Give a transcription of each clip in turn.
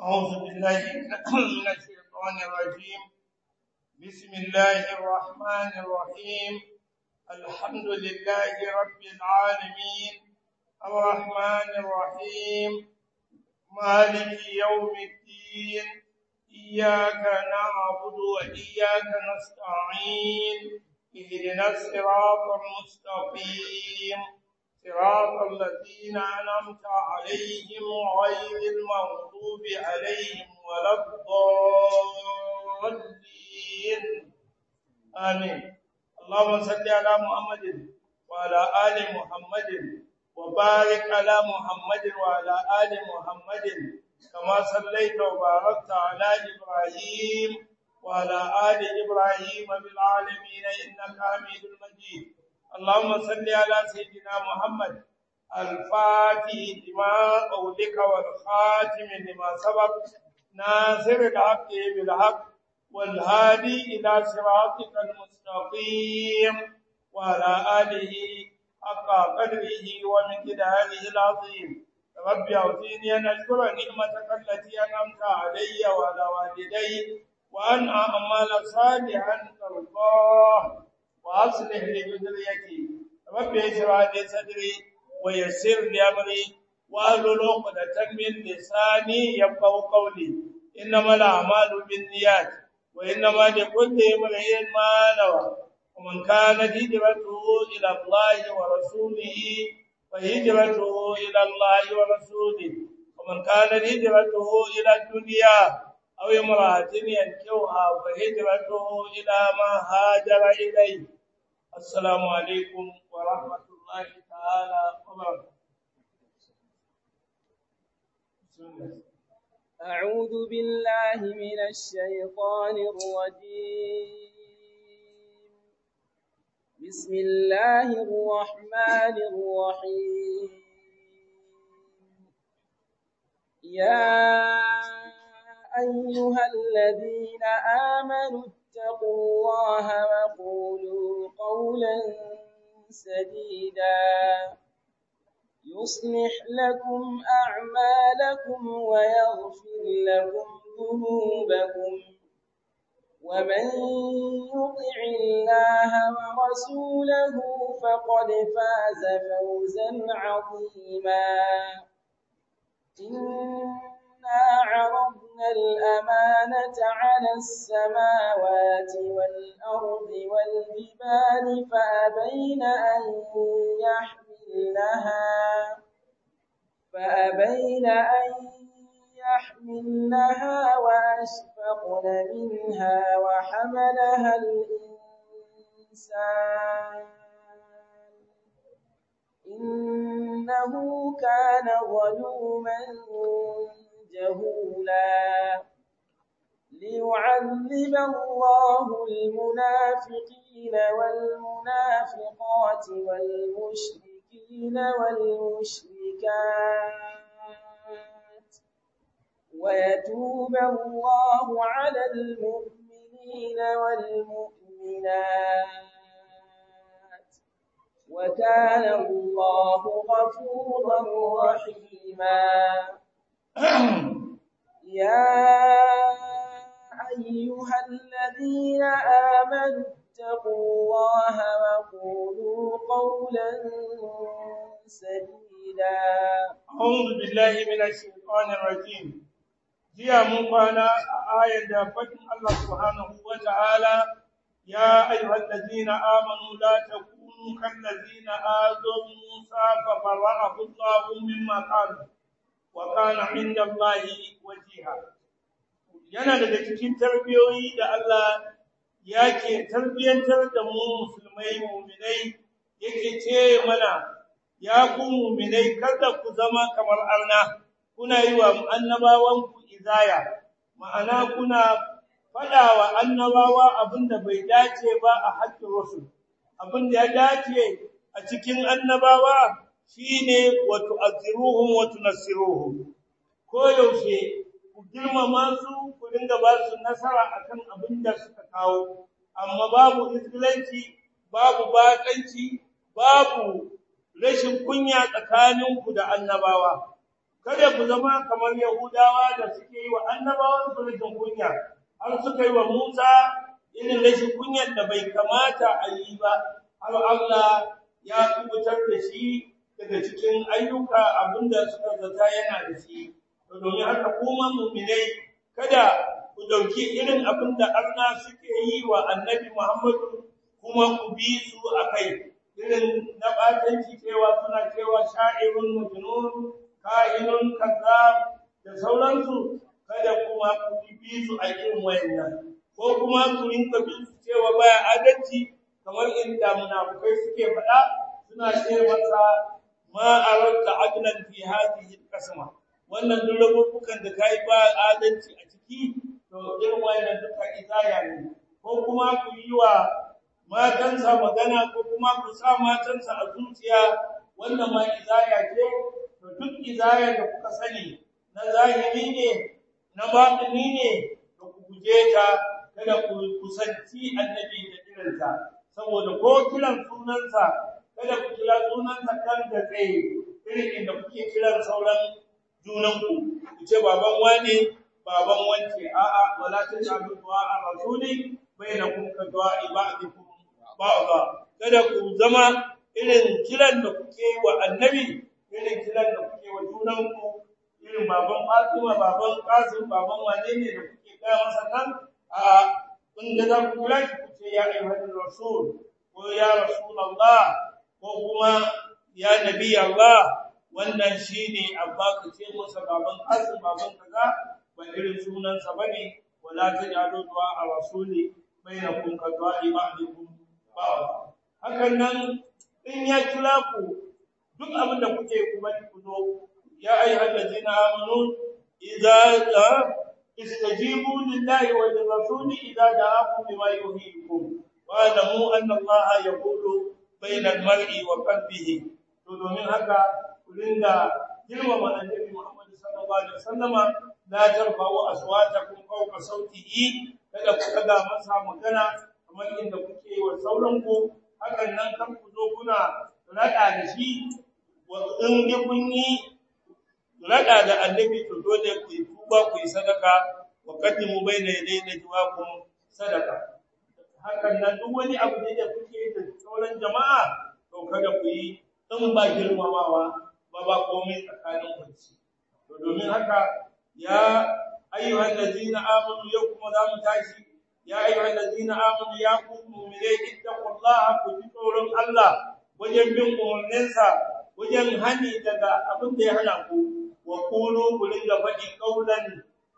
أعوذ بالله من الشيطان الرجيم بسم الله الرحمن الرحيم الحمد لله رب العالمين الرحمن الرحيم مالك يوم الدين إياك نعبد وإياك نستعين اهدنا الصراط المستقيم صراط الذين أنعمت عليهم غير المغضوب عليهم ولا الضالين آمين اللهم صل على محمد وعلى آل محمد وبارك على محمد وعلى آل محمد كما صليت وباركت على إبراهيم وعلى آل إبراهيم بالعالمين إنك حميد مجيد اللهم صل على سيدنا محمد الفاتح لما أولك والخاتم لما سبق ناصر الحق بالحق والهادي إلى صراطك المستقيم وعلى آله حق قدره ومقداره العظيم رب أوزيني أن أشكر نعمتك التي أنعمت علي وعلى والدي وأن أعمل صالحا ترضاه وأصلح لي ذريتي رب اشرح لي صدري ويسر لي أمري واحلل عقدة من لساني يفقهوا قولي إنما الأعمال بالنيات وإنما لكل امرئ ما نوى ومن كانت هجرته إلى الله ورسوله فهجرته إلى الله ورسوله ومن كانت هجرته إلى الدنيا أو امرأة ينكوها فهجرته إلى ما هاجر إليه السلام عليكم ورحمة الله تعالى وبركاته أعوذ بالله من الشيطان الرجيم بسم الله الرحمن الرحيم يا أيها الذين آمنوا اتقوا الله وقولوا قولا سديدا يصلح لكم أعمالكم ويغفر لكم ذنوبكم ومن يطع الله ورسوله فقد فاز فوزا عظيما إنا عرضنا الأمانة على السماوات والأرض والجبال فأبين أن يحملنها فأبين أن يحملنها وأشفقن منها وحملها الإنسان إنه كان ظلوما جهولا ليعذب الله المنافقين والمنافقات والمشركين والمشركات ويتوب الله على المؤمنين والمؤمنات وكان الله غفورا رحيما يا أيها الذين آمنوا اتقوا الله وقولوا قولا سديدا أعوذ بالله من الشيطان الرجيم jiya mun kwana a ayar da faɗin Allah subhanahu wa ta'ala ya ayyuhal ladzina amanu la takunu kal ladzina azaw Musa fa bara'ahu Allahu mimma qalu wa kana 'inda Allahi wajiha yana daga cikin tarbiyoyi da Allah yake tarbiyantar da mu musulmai mu'minai yake ce mana ya ku mu'minai kada ku zama kamar arna kuna yi wa annabawan ku izaya ma'ana kuna fadawa annabawa abinda bai dace ba a haƙƙin rusul abinda ya dace a cikin annabawa shine wa tu'azziruhum wa tunassiruhum ko yaushe ku girmama su ku dinga ba su nasara akan abinda suka kawo amma babu izgilanci babu bakanci babu rashin kunya tsakaninku da annabawa kada ku zama kamar yahudawa da suke yi wa annabawan su rashin kunya har suka yi wa Musa irin rashin kunyar da bai kamata a yi ba har Allah ya kubutar da shi daga cikin ayyuka abinda suka zata yana da shi to domin haka kuma mu'minai kada ku dauki irin abinda Allah suke yi wa Annabi Muhammadu kuma ku bi su akai irin na batanci cewa suna cewa sha'irun majnun kahinun kazzab da sauransu kada kuma ku bi su a irin wayannan ko kuma ku rinka bin su cewa baya adalci kamar inda munafukai suke faɗa suna ce masa ma aradta adlan fi hadhihi al-qasma wannan duk rubukan da kai ba adalci a ciki to irin wayannan duka izaya ne ko kuma ku yi wa matansa magana ko kuma ku sa matansa a zuciya wannan ma izaya ce to duk izaya da kuka sani na zahiri ne na batini ne to ku guje ta kada ku kusanci annabi da irinta saboda ko kiran sunansa kada ku kira sunansa kan da tsaye irin inda kuke kiran sauran junanku ku ce baban wane baban wance a'a wala tajalu du'a ar-rasuli bainakum ka du'a ibadikum ba'da kada ku zama irin kiran da kuke wa annabi irin kiran da kuke wa junanku irin baban Fatima baban Qasim baban wane ne da kuke ga masa kan a kun da za ku kira ku ce ya ayyuhal rasul ko ya rasulullah ko kuma ya nabi Allah wannan shine abba ka ce masa baban Qasim baban kaza ba irin sunansa bane wala tajalu du'a ar-rasuli bainakum ka du'a ba'dikum ba hakan nan in ya kira ku duk abin da kuke ku bari ku zo ya ayyuhal ladina amanu idza istajibu lillahi wa lirrasuli idza da'akum lima yuhibbukum wa alamu anna allaha yaqulu bayna al-mar'i wa qalbihi to domin haka ku dinga girmama annabi Muhammad sallallahu alaihi wasallama la tarfa'u aswatakum fawqa sawtihi kada ku daga masa magana kamar inda kuke wa sauran ku hakan nan kan ku zo kuna rada da shi wa in dai kun yi rada da annabi to dole ku yi tuba ku yi sadaka wa qaddimu bayna yaday najwaakum sadaka hakan nan duk wani abu ne da kuke da sauran jama'a to kada ku yi in ba girmamawa ba ba komai tsakanin ku to domin haka ya ayyuhal ladina amanu yakum za mu tashi ya ayyuhal ladina amanu ya ku mu'minai ittaqullaha ku ji tsoron Allah wajen bin umarninsa wajen hani daga abin da ya hana ku wa qulu ku ringa faɗi qaulan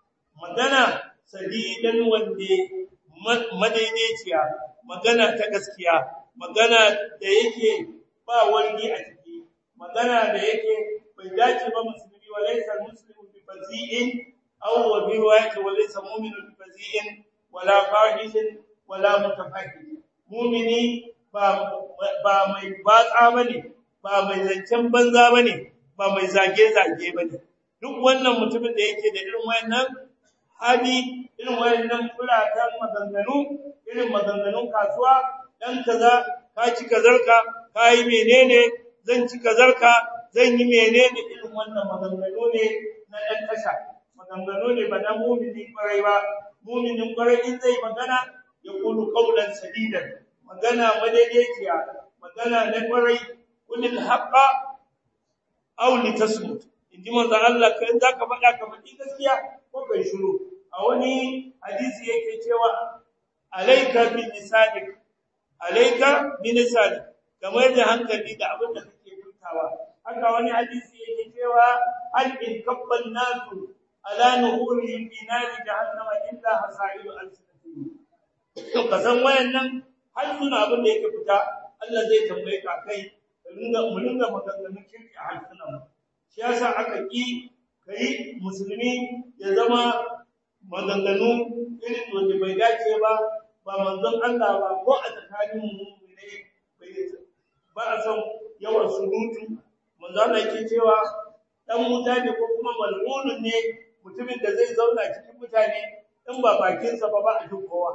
magana sadidan wande madaidaiciya magana ta gaskiya magana da yake ba wargi a ciki magana da yake bai dace ba musulmi wa laysa muslimu bi fazi'in aw wa bi riwayati wa laysa mu'minu bi fazi'in wala fahishin wala mutafakkir mu'mini ba ba mai batsa bane ba mai zancen banza bane ba mai zage zage bane duk wannan mutumin da yake da irin wayannan hali irin wayannan fulatan maganganu irin maganganun kasuwa dan kaza ka ci kazarka kai menene zan ci kazarka zan yi menene irin wannan maganganu ne na dan tasha maganganu ne ba na mu'mini kwarai ba mu'minin kwarai in zai magana ya kulu qaulan sadidan magana madaidaiciya magana na kwarai kulil haqqa aw litasmut inji manzon Allah kai zaka faɗa ka faɗi gaskiya ko kai shiru a wani hadisi yake cewa alayka bin lisanik alayka bin lisanik kamar da hankali da abin da kake furtawa haka wani hadisi yake cewa hal in kabbal nasu ala nuhurihim fi nari jahannama illa hasailu alsinatihim to kasan wayannan har suna abin da yake fita Allah zai tambaye ka kai ringa mu ringa maganganun kirki a harsunan shi yasa aka ki kai musulmi ya zama maganganu irin wanda bai dace ba ba manzon Allah ba ko a tsakanin mu ne bai ba a san yawan surutu manzon Allah yake cewa dan mutane ko kuma mal'unun ne mutumin da zai zauna cikin mutane in ba bakinsa ba ba a duk kowa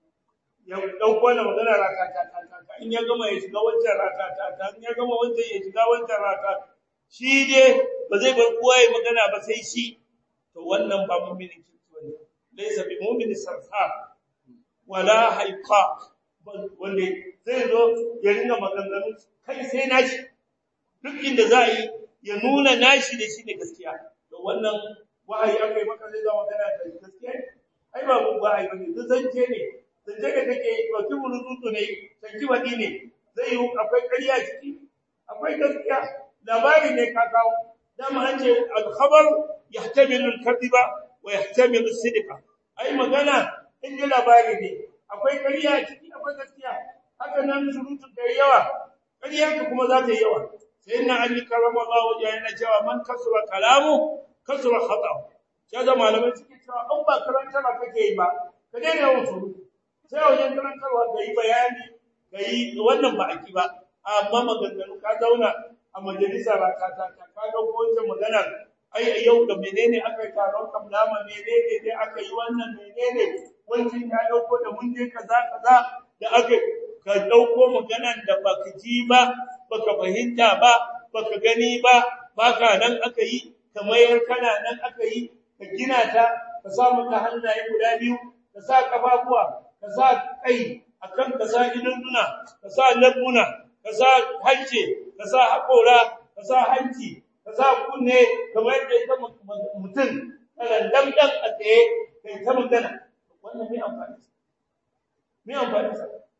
ya dauko na magana ratata in ya gama ya shiga wancan ratata in ya gama wancan ya shiga wancan ratata shi dai ba zai bar kowa ya magana ba sai shi to wannan ba mu'minin kirki bane laysa bi mu'minin sarfa wala haiqa wanda zai zo ya ringa maganganu kai sai nashi duk inda za a yi ya nuna nashi da shi ne gaskiya to wannan wahayi akai maka zai zama magana da gaskiya ai ba mu wahayi bane duk zance ne zance da kake yi ba kibu rututu ne sanki wadi ne zai yi akwai ƙarya ciki akwai gaskiya labari ne ka kawo dama an ce al-khabar yahtamilu al-kadhiba wa yahtamilu as-sidqa ai magana in ji labari ne akwai ƙarya ciki akwai gaskiya haka nan surutu da yawa ƙarya ka kuma za ta yi yawa sai na ali karamallahu wajha yana cewa man kasura kalamu kasura khata ya da malamai suke cewa an ba karantarwa kake yi ba ka daina yawan surutu sai wajen karantarwa ka yi bayani ka yi wannan ba aki ba amma maganganu ka zauna a majalisa ba ka ta ka ka dauko wancan maganar ai yau da menene aka yi taron kamlama menene dai aka yi wannan menene wancan ya dauko da mun je kaza kaza da aka ka dauko maganar da baka ji ba baka fahimta ba baka gani ba baka nan aka yi kamar kana nan aka yi ka gina ta ka sa mata hannaye guda biyu ka sa kafafuwa ka sa kai akan ka sa idunduna ka sa labbuna ka sa hanci ka sa haƙora ka sa hanci ka sa kunne kamar yadda ita mutum kana damdan a tsaye kai ta magana wannan mai amfani mai amfani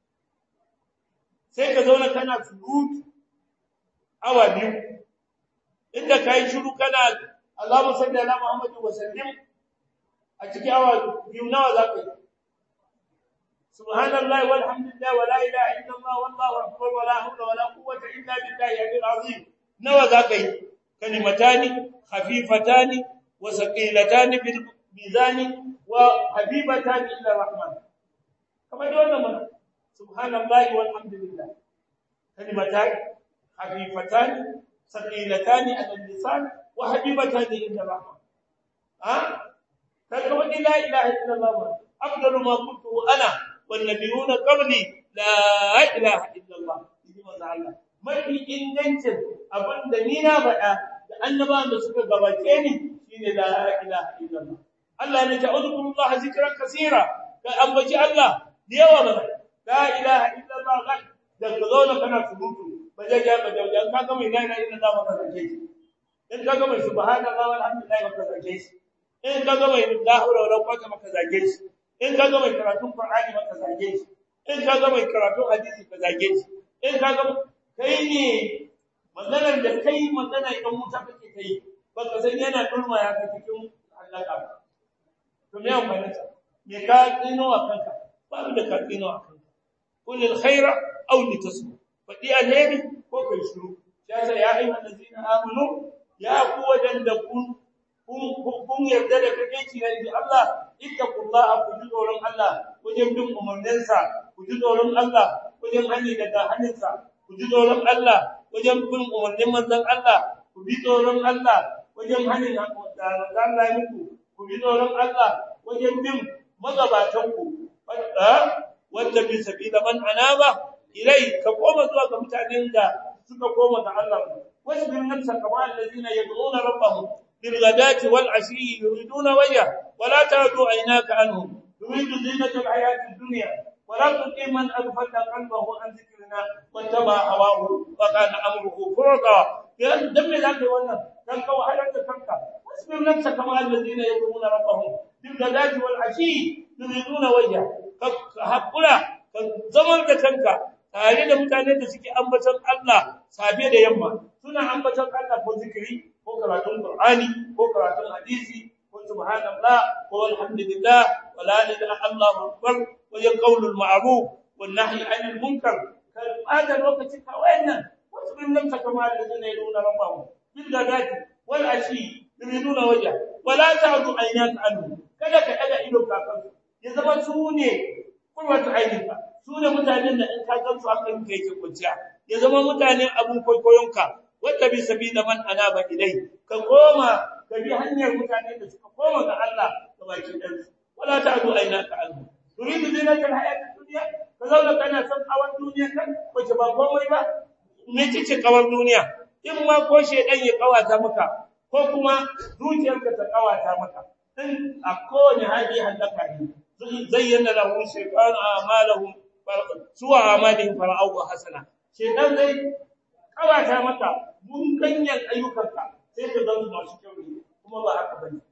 sai ka zauna kana surutu awa biyu inda ka yi shiru kana Allahumma salli ala Muhammad wa sallim a cikin awa biyu nawa za ka yi subhanallahi walhamdulillah wa la ilaha illallah wallahu akbar wa la hawla wa la quwwata illa billahi al azim nawa za ka yi kalimatani khafifatani wa saqilatani bil mizani wa habibatani ila rahman kamar da wannan mana subhanallahi walhamdulillah kalimatani khafifatani saqilatani ala lisan wa habibatani ila rahman ha كما لا إله إلا الله أفضل ما قلت أنا والنبيون قبلي لا إله إلا الله mafi ingancin abin da ni na faɗa da annabawan da suka gabace ni shine la ilaha illallah Allah ne ta'udhukullaha zikran kaseera ka ambaci Allah da yawa ba la ilaha illallah da ka zauna kana surutu ba zai ga ba da ka ga mai la ilaha illallah ba ka zake shi in ka ga mai subhanallahi walhamdulillah ba ka zake shi in ka ga mai la hawla wala quwwata maka zage shi in ka ga mai karatun qur'ani maka zage shi in ka ga mai karatun hadisi ka zage shi in ka ga kai ne maganar da kai magana idan muta kake kai baka san yana durma ya ka cikin halaka ba to me amfani ta me ka tsino a kanka ba da ka tsino a kanka kul alkhaira aw litasmu fadi alheri ko kai shiru ya ce ya ayyuhal ladina amanu ya ku wadanda kun kun yarda da kake na inji Allah ittaqullaha ku ji tsoron Allah wajen bin umarninsa ku ji tsoron Allah wajen hani daga haninsa ku ji tsoron Allah wajen bin umarnin manzon Allah ku bi tsoron Allah wajen hanin da Allah ya muku ku bi tsoron Allah wajen bin magabatan ku wanda bi sabila man anaba ilai ka koma zuwa ga mutanen da suka koma ga Allah wasu bin nafsa kamar allazina yad'una rabbahum بالغداة والعشي يريدون وجهه ولا تعد عيناك عنهم تريد زينة الحياة الدنيا ولا تطع من أغفلنا قلبه عن ذكرنا واتبع هواه وكان أمره فرطا لأن دم ذاك وانا كان وحلت كنك واصبر نفسك مع الذين يدعون ربهم بالغداة والعشي يريدون وجهه كحقنا زمن كنك tare da mutanen da suke ambaton Allah safe da yamma suna ambaton Allah ko zikiri ko karatun Qur'ani ko karatun hadisi ko subhanallah ko alhamdulillah wa la ilaha illallah akbar wa ya qawlul ma'ruf wan nahy 'anil munkar kan hada lokaci ka wayannan wasu bin nan kama da zai nuna rabbahu bil gadati wal ashi yuriduna wajha wa la ta'du aynaka anhu kada ka daga ido kakan ya zama su ne kurwata aininka su ne mutanen da in ka gansu hakan kai ke kunciya ya zama mutane abun koyoyonka wanda bi sabila man anaba ilai ka koma ka bi hanyar mutane da suka koma ga Allah da baki dan wala ta'du aynaka anhu turidu zinata alhayati dunya ka zauna kana son kawan duniya kan wace ba komai ba me ce kawan duniya in ma ko shedan ya kawata maka ko kuma zuciyarka ta kawata maka in a kowane hali halaka ne zayyana lahum shaytanu a'malahum suwa amalihim fara'u hasana shaytan zai kawata maka mun ganyen ayyukanka sai ka gansu masu kyau ne kuma ba haka bane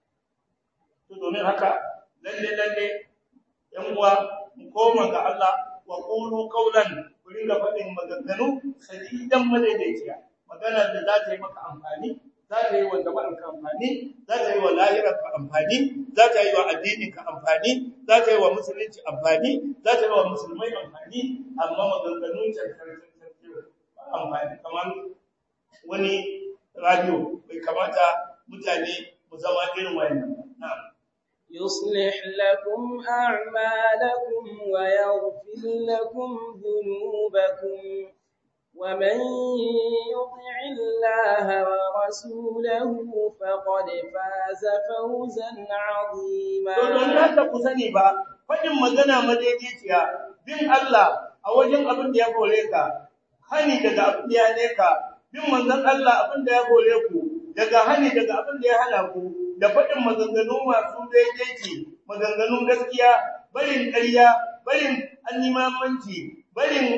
to domin haka lalle lalle yan uwa mu koma ga Allah wa qulu qawlan ku ringa faɗin maganganu sadidan madaidaiciya magana da za ta yi maka amfani za ta yi wa jama'ar ka amfani za ta yi wa lahirar ka amfani za ta yi wa addinin ka amfani za ta yi wa musulunci amfani za ta yi wa musulmai amfani amma maganganun cancantar amfani kamar wani radio bai kamata mutane mu zama irin wayannan na'am يصلح لكم أعمالكم ويغفر لكم ذنوبكم ومن يطع الله ورسوله فقد فاز فوزا عظيما don haka ku sani ba faɗin magana madaidaiciya bin Allah a wajen abin da ya kore ka hani daga abin da ya ne ka bin manzon Allah abin da ya kore ku daga hani daga abin da ya hana ku da faɗin maganganu masu daidaici maganganun gaskiya barin ƙarya barin annimamanci barin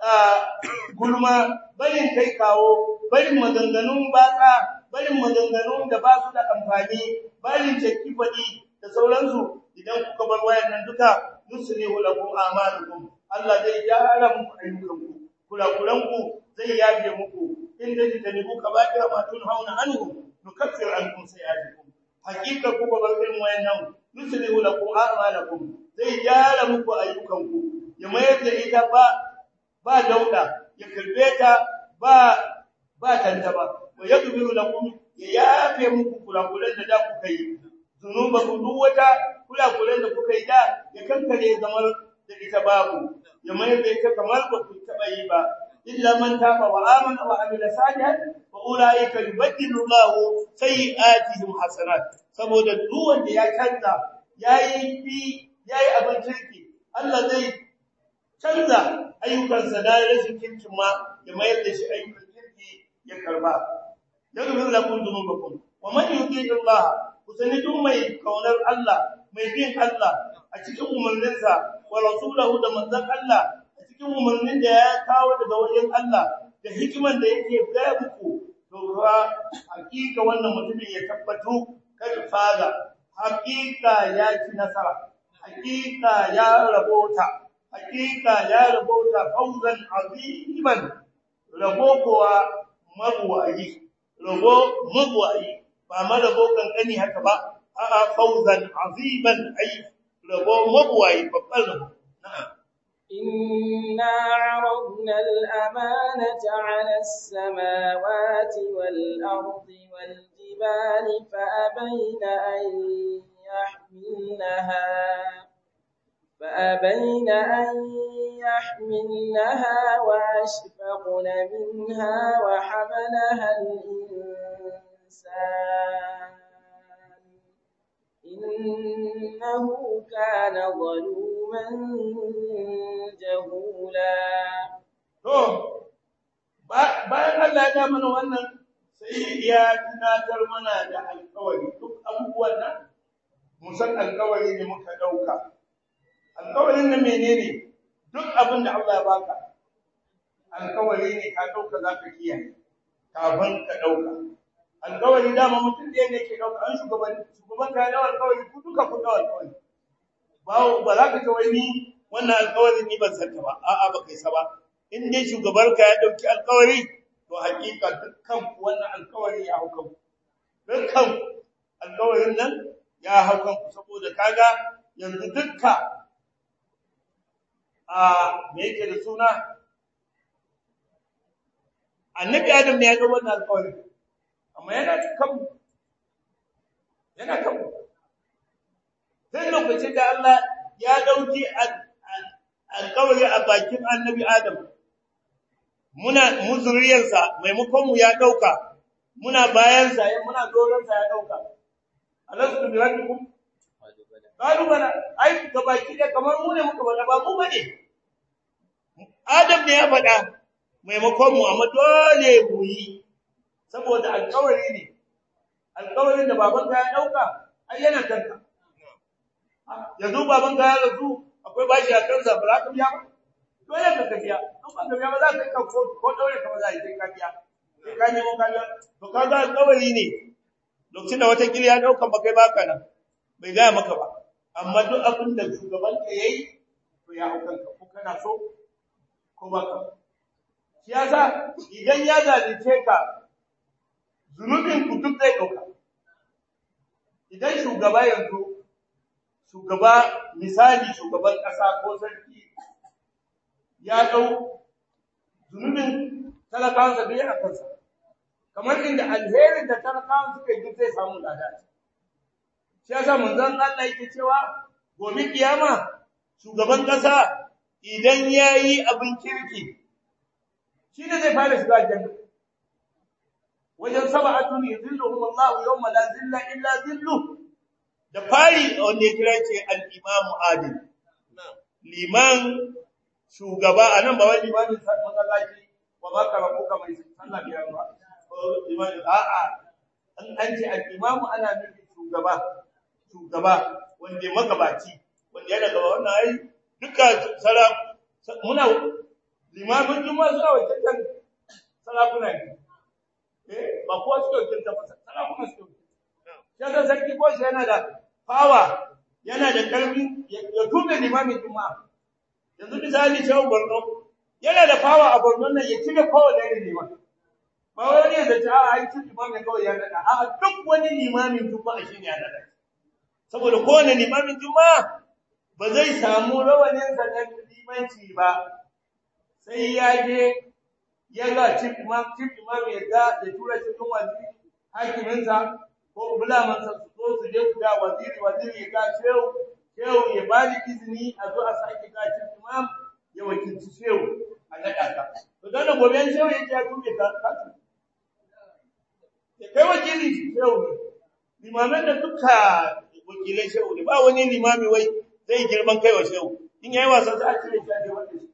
gulma barin kai kawo barin maganganun baka barin maganganun da ba su da amfani barin jakki faɗi da sauransu idan kuka bar wayannan duka yusrihu lakum a'malukum Allah zai gyara muku ayyukanku kurakuranku zai yafe muku in da tanibu kaba'ira ma tunhauna anhu nukaffir ankum sayi'atikum hakika kuka bar irin wayannan yusrihu lakum a'malakum zai gyara muku ayyukanku ya mayar da ita ba ba dauda ya karbe ta ba ba tantaba wa yadbiru lakum ya yafe muku kurakuran da da kuka yi zunubakum duk wata kurakuran da kuka yi da ya kankare zamar da ita babu ya mayar da ita kamar ba ku taba yi ba illa man taba wa amana wa amila salihan wa ulaika yubaddilu Allahu sayi'atihim hasanat saboda duk wanda ya canza yayi bi yayi abin kirki Allah zai canza ayyukansa da rashin kirkin ma ya mayar da shi ayyukan kirki ya karba yaghfir lakum dhunubakum wa man yuti Allah kusani duk mai kaunar Allah mai bin Allah a cikin umarninsa wa rasulahu da manzon Allah a cikin umarnin da ya kawo daga wajen Allah da hikiman da yake gaya muku to fa hakika wannan mutumin ya tabbatu kad faza hakika ya ci nasara hakika ya rabota hakika ya rabota fauzan aziman rabo kuwa mabuwayi rabo mabuwayi ba marabo kankani haka ba a'a fauzan aziman ay rabo mabuwayi babban rabo na'am إنا عرضنا الأمانة على السماوات والأرض والجبال فأبين أن يحملنها فأبين أن يحملنها وأشفقن منها وحملها الإنسان إنه كان ظلوما جهولا to bayan Allah ya mana wannan sai ya tunatar mana da alƙawari duk abubuwan nan musan alƙawari ne muka dauka alƙawarin nan menene duk abin da Allah ya baka alƙawari ne ka dauka zaka kiyaye kafin ka dauka alƙawari dama mutum ɗaya ne ke dauka an shugaban shugaban ka da alƙawari ku duka ku da alƙawari ba ba za ka ce wai ni wannan alƙawarin ni ban santa ba a'a ba kai sa ba in dai shugabar ka ya dauki alƙawari to hakika dukkan ku wannan alƙawari ya hauka ku dukkan alƙawarin nan ya hauka ku saboda kaga yanzu dukka a me yake da suna annabi adam ne ya ga wannan alƙawari amma yana kan yana kan sai lokacin da Allah ya dauki alƙawari a bakin annabi adam muna muzuriyarsa maimakon mu ya dauka muna bayan sa muna doron sa ya dauka alastu bi rabbikum qalu bala ai gabaki da kamar mu ne muka bada ba mu bane adam ne ya faɗa maimakon mu amma dole mu yi saboda alƙawari ne alƙawarin da babanka ya ɗauka ai yana kanka yanzu babanka ya rasu akwai bashi a kansa ba za ka biya ba dole ka biya an ba ka biya ba za ka ka ko daure ka ba za ka ka biya sai ka nemo ka biya to kaga alƙawari ne lokacin da wata kiri ya ɗauka ba kai baka nan bai gaya maka ba amma duk abin da shugaban ka yayi to ya hauka ka ko kana so ko baka shi yasa idan ya zalunce ka zunubin ku duk zai ɗauka idan shugaba yanzu shugaba misali shugaban ƙasa ko sarki ya ɗau zunubin talakawansa da yana kansa kamar inda alherin da talakawan suka yi zai samu lada shi yasa manzon Allah yake cewa gobe kiyama shugaban ƙasa idan yayi abin kirki shi ne zai fara shiga aljanna wajen sab'atun yuzilluhum Allah yawma la zilla illa zilluh da fari wanda ya kira ce al-imam adil liman shugaba anan ba wai limamin masallaci wa baka rabuka mai sallah biyar ba liman a'a an an ce al-imam ana nufin shugaba shugaba wanda magabaci wanda yana gaba wannan ai duka sala muna limamin juma'a suna wakiltar sarakuna ne eh ba kowa suke wakiltar ba sarakuna suke wakiltar sarki ko shi yana da fawa yana da karfin ya tuɓe limamin juma'a yanzu misali shehu borno yana da fawa a borno nan ya cire kowane irin liman ba wani ya zaci a ai cin limamin kawai ya naɗa a duk wani limamin juma'a shi ne ya naɗa saboda kowane limamin juma'a ba zai samu rawaninsa na limanci ba sai ya je ya ga chief imam chief imam ya ga ya tura cikin waziri hakiminsa ko bulamansa su zo su je su ga waziri waziri ya ga shehu shehu ya ba ni izini a zo a sake ga chief imam ya wakilci shehu a naɗa ka to dan da gobe shehu ya ce ya tuɓe ka kasu ya kai wakili shehu ne limaman da duka wakilai shehu ne ba wani limami wai zai girman kai wa shehu in yayi wasan sa a cire shi a je wanda shi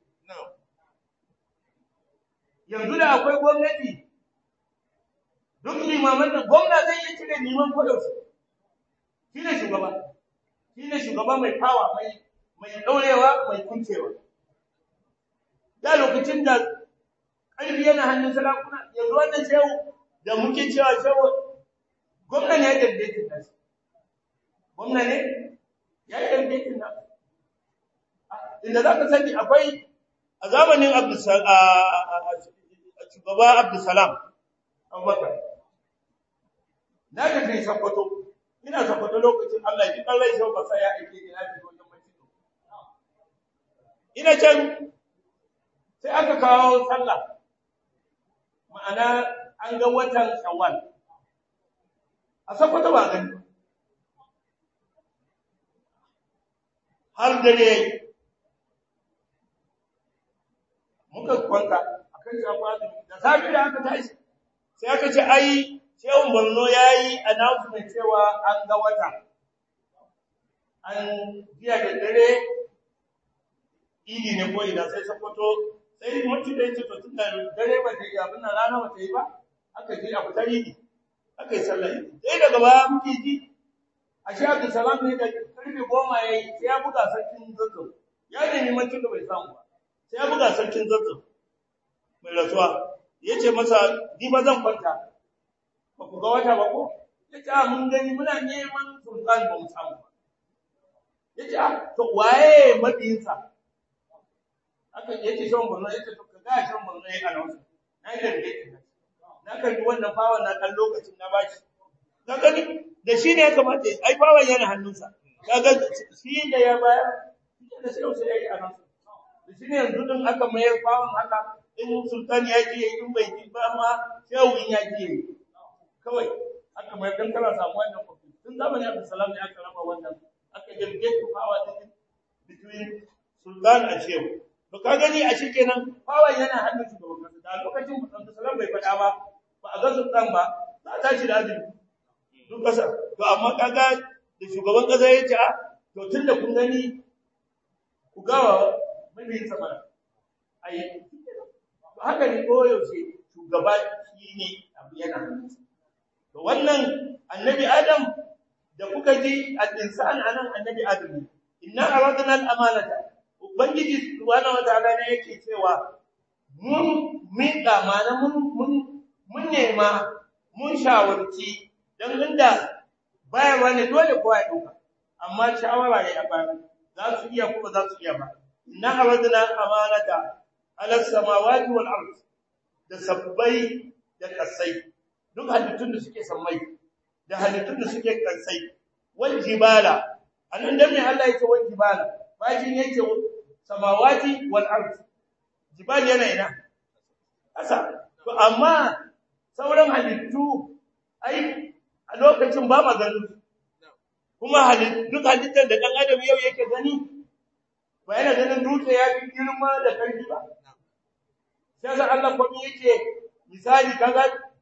yanzu da akwai gwamnati duk limaman da gwamna zai yi cire liman kodaushe shi ne shugaba shi ne shugaba mai fawa mai mai daurewa mai kuncewa da lokacin da ƙarfi yana hannun sarakuna yanzu wannan shehu da muke cewa shehu gwamna ne ya daidaita da shi gwamna ne ya yi daidaita da inda za ka sani akwai a zamanin shugaba Abdulsalam Abubakar na ga kai sakwato ina sakwato lokacin Allah ya kallai shi ba sai ya aike ina da wajen mace ina can sai aka kawo sallah ma'ana an ga watan Shawwal a sakwato ba gani har dare muka kwanta akan shafa da safi da aka tashi sai aka ce ai Shehun Borno yayi announcement cewa an ga wata an jiya da dare idi ne ko ina sai Sokoto sai mutum da yake to tunda dare ba ta yi abin nan rana ba ta yi ba aka je a fitar idi aka yi sallah sai daga baya muke ji a shi Abdul Salam ne da karfe goma yayi sai ya buga sarkin zazzau ya nemi mutum da bai samu ba sai ya buga sarkin zazzau mai rasuwa ya ce masa ni ba zan kwanta ba ku ga wata ba ko ya ce mun gani muna neman sultan ba mu samu ba ya ce to waye mabiyinsa aka ya ce shan borno ya ce to ka ga shan borno ya ana wasu na yi darbe na karbi wannan fawon na kan lokacin na bashi ka gani da shi ne ya kamata ai fawon yana hannunsa kaga shi da ya bayar da sai sai ya yi a nan da shi ne yanzu din aka mayar fawon haka in sultan ya ji in bai ji ba ma shehu in ya ji kawai aka mai dan kana samu wannan kofi tun zamanin Abdul Salam ne aka raba wannan aka jirge ku fawa din between sultan and shehu to ka gani a shikenan fawa yana hannun shugaban kasa da lokacin Abdul Salam bai faɗa ba ba a ga sultan ba za a tashi da azumi duk kasa to amma kaga da shugaban kasa ya ce a to tunda kun gani ku gawa mabiyin sama ai haka ne koyaushe shugaba shi ne abu yana to wannan annabi adam da kuka ji al-insan anan annabi adam ne inna aradna al-amanata ubangiji subhanahu wataala ne yake cewa mun miƙa mana mun mun mun nema mun shawarci dan inda bayarwa ne dole kowa ya dauka amma shawara ya ba za su iya kuma za su iya ba inna aradna al-amanata ala samawati wal ard da sabbai da kasai duk halittun da suke sammai da halittun da suke kansai wal jibala anan da mai Allah yake wal jibala bajin yake samawati wal ard jibal yana ina kasa to amma sauran halittu ai a lokacin ba maganin kuma halittu duk halittar da dan adam yau yake gani ba yana ganin dutse ya fi girma da karfi ba sai sa Allah kuma yake misali kaga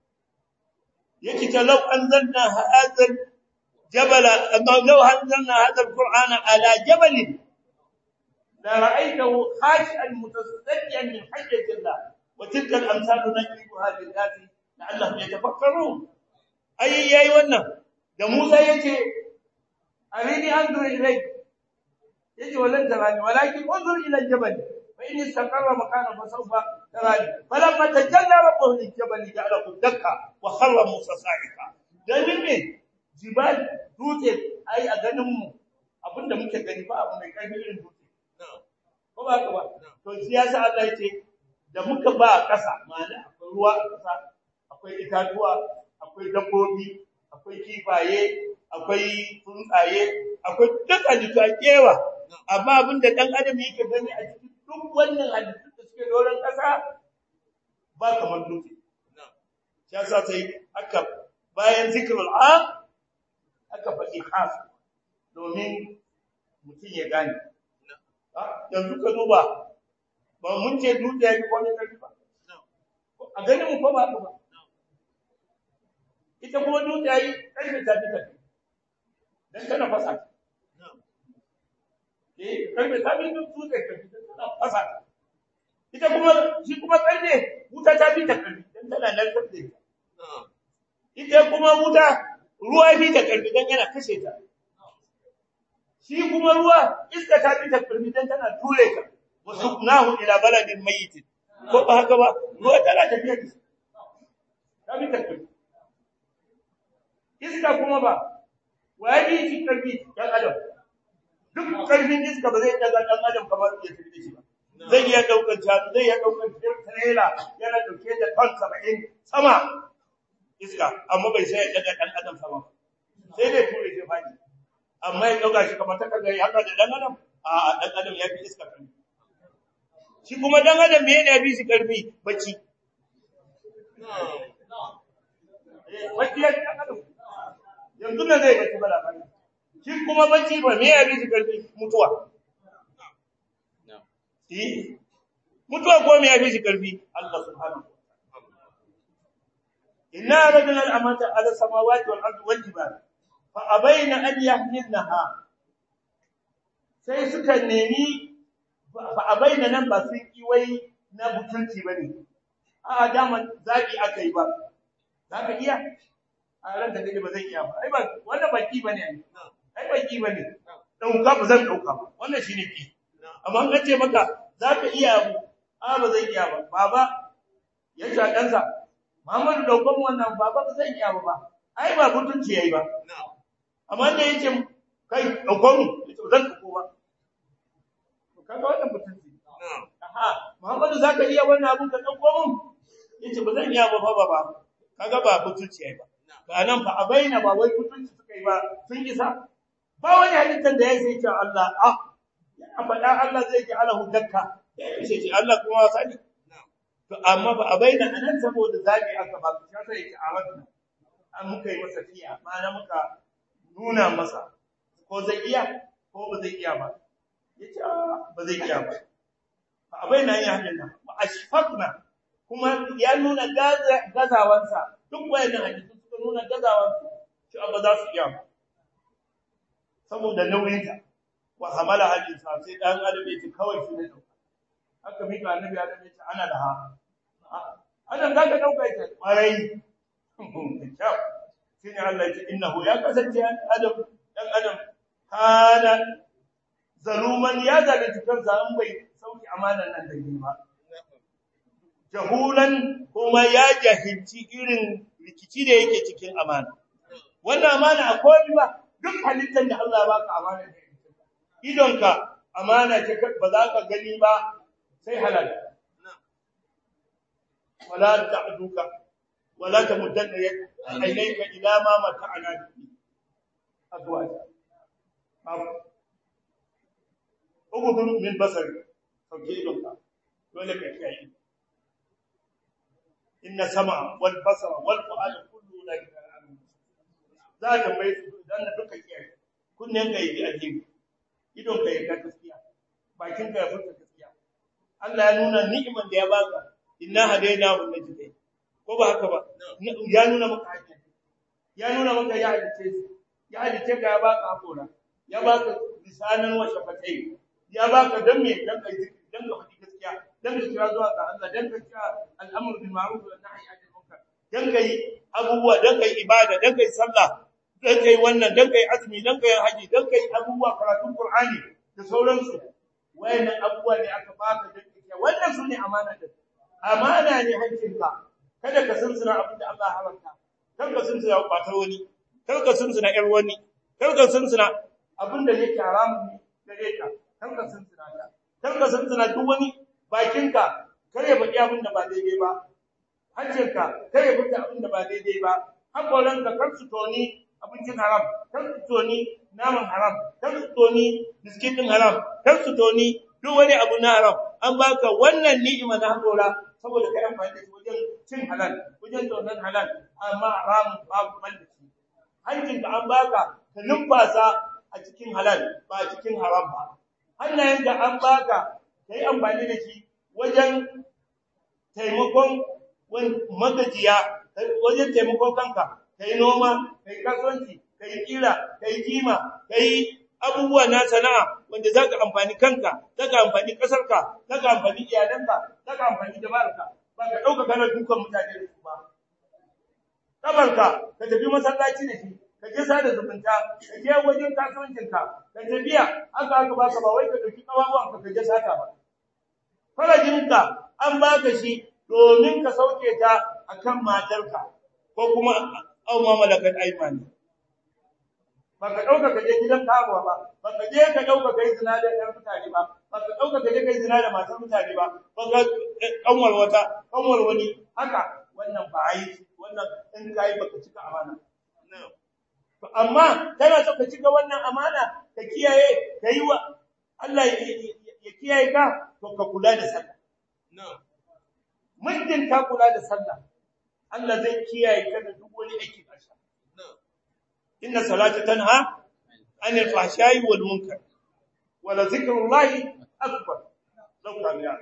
yake ta law anzalna hadha jabala amma law anzalna hadha alqur'ana ala jabalin la ra'aytahu khashi'an mutasaddian min hajjati Allah wa tilka al-amsalu najribuha lin-nasi la'allahum yatafakkarun ai yayi wannan da Musa yace arini anzur ilayk yace wallan tarani walakin unzur ila al-jabal fa in istaqarra makana fa sawfa tarani falamma tajalla rabbuhu lil-jabal ja'alahu dakka wa kharra Musa sa'ika dan ne jibal dutse ai a ganin mu abinda muke gani ba abu mai karfi irin dutse ko ba ka ba to siyasa Allah yace da muka ba kasa ma'ana akwai ruwa a kasa akwai itatuwa akwai dabbobi akwai kifaye akwai tsuntsaye akwai duk halittu a kewa amma abinda dan adam yake gani a cikin duk wannan halittu da suke doron kasa ba kamar dutse shi yasa sai aka bayan zikrul am aka faɗi khas domin mutum ya gane yanzu ka duba ba mun ce dutse ya fi wani ƙarfi ba a ganin mu ko ba ba ita kuma dutse ya yi ƙarfi ta fi ƙarfi don tana fasa eh ƙarfi ta fi dutse ƙarfi don tana fasa ita kuma shi kuma ƙarfe wuta ta fi ta ƙarfi don tana narkar da ita ita kuma wuta ruwa fi ta ƙarfi don yana kashe ta shi kuma ruwa iska ta fi ta ƙarfi don tana ture ta wasu nahu ila baladin mayyitin ko ba haka ba ruwa tana tafiya da ta fi ta ƙarfi iska kuma ba waye bi shi ƙarfi ɗan adam duk ƙarfin iska ba zai ɗaga ɗan adam kamar ya tafi da shi ba zai iya ɗaukar shanu zai iya ɗaukar trailer yana ɗauke da ton saba'in sama iska amma bai sai ya daga dan adam sama sai dai ture shi fadi amma ya dauka shi kamar ta kaga ya haka da dan adam a dan adam ya fi iska karfi shi kuma dan adam me yana bi shi karfi bacci bacci ya dan adam yanzu ne zai bacci bala bala shi kuma bacci ba me ya bi shi karfi mutuwa eh mutuwa ko me ya bi shi karfi Allah subhanahu إنا أردنا الأمانة على السماوات والأرض والجبال فأبين أن يحملنها sai suka nemi fa abaina nan ba sun yi wai na butulci bane a dama zaki akai ba zaka iya a ran da kake ba zan iya ba ai ba wannan baki bane ai baki bane dauka ba zan dauka ba wannan shine ki amma an ce maka zaka iya abu a ba zan iya ba baba ya ta dansa Muhammadu daukan wannan baba ba zan iya ba ai ba mutunci yayi ba amma da yake kai daukan yace zan dauko ba to kaga wannan mutunci aha Muhammadu zaka iya wannan abun ka dauko mun yace ba zan iya ba baba ba kaga ba mutunci yayi ba ba nan fa abaina ba wai mutunci suka yi ba sun isa ba wani halittar da ya sai ce Allah ah ya faɗa Allah zai ji alahu dakka ya ce Allah kuma sani to amma ba a bayyana anan saboda zabi aka ba shi sai yake a wannan an muka yi masa fiya na muka nuna masa ko zai iya ko ba zai iya ba yace ba zai iya ba ba a bayyana ya hadin ba ashfaqna kuma ya nuna gazawansa duk wayannan hadisi suka nuna gazawansa shi ba za su iya ba saboda nauyinta wa hamala hadin sa sai dan adam yake kawai shi ne haka mika annabi adam yace ana da ha adam za ka dauka ita kwarai sai shine Allah ya innahu ya kasance adam dan adam kana zaluman ya zalunci kansa an bai sauki amanan nan da ba jahulan kuma ya jahilci irin rikici da yake cikin amana wannan amana akwai ba duk halittar da Allah ya baka amana ne idonka amana ce ba za ka gani ba sai halal wala ta'duka wala tamuddanna aynayka ila ma mata'ana bihi azwaj ubudu min basari sauke idonka dole ka kiyaye inna sama wal basara wal fu'ada kullu ulaika za ka mai dan duka kiyaye kunnen ka yi ajibi idon ka yi gaskiya bakin ka ya furta gaskiya Allah ya nuna ni'imar da ya baka inna hadaina wa najdain ko ba haka ba ya nuna maka hanya ya nuna maka ya halice ya halice ka ya baka hakora ya baka lisanan wa shafatai ya baka dan me dan kai dan ka faɗi gaskiya dan ka kira zuwa ga Allah dan ka kira al'amru bil ma'ruf wa nahyi 'anil munkar dan kai abubuwa dan kai ibada dan kai sallah dan kai wannan dan kai azumi dan kai haji dan kai abubuwa karatun qur'ani da sauransu wayannan abubuwa ne aka baka dan kai wannan sune amana da amana ne hankinka kada ka sunsuna abin da Allah haramta kar ka sunsuna kwatar wani kar ka sunsuna ƴar wani kar ka sunsuna abin da yake haramun ne gare ka kar ka sunsuna ta kar ka sunsuna duk wani bakinka kar ya faɗi abin da ba daidai ba hancinka kar ya faɗi abin da ba daidai ba hakoranka kar su toni abincin haram kar su toni naman haram kar su toni biskit din haram kar su toni duk wani abu na haram an baka wannan ni'ima na hakora saboda kai amfani da shi wajen cin halal wajen tonan halal amma haram babu mallaki hankin ka an baka ka numfasa a cikin halal ba a cikin haram ba hannayen da an baka kai amfani da shi wajen taimakon magajiya wajen taimakon kanka kai noma kai kasuwanci kai kira kai kima kai abubuwa na sana'a wanda za ka amfani kanka za ka amfani ƙasarka za ka amfani iyalanka za ka amfani jama'arka ba ka ɗauka kana dukan mutane da su ba ƙabarka ka tafi masallaci da shi ka je sada zumunta ka je wajen kasuwancinka ka tafiya haka haka baka ba wai ka ɗauki ƙawawanka ka je sata ba farajinka an baka shi domin ka sauke ta akan matarka ko kuma au ma malakat aymani ba ka ɗauka ka je gidan karuwa ba ba ka je ka ɗauka kai zina da ɗan mutane ba ba ka ɗauka ka je kai zina da matan mutane ba ba ka kanwar wata kanwar wani haka wannan ba yi wannan in kai ba ka cika amana to amma kana so ka cika wannan amana ka kiyaye ka yi wa Allah ya kiyaye ka to ka kula da sallah muddin ka kula da sallah Allah zai kiyaye ka da duk wani aiki ƙarshe inna salata tanha anil fahsha'i wal munkar wa la zikrullahi akbar law kan ya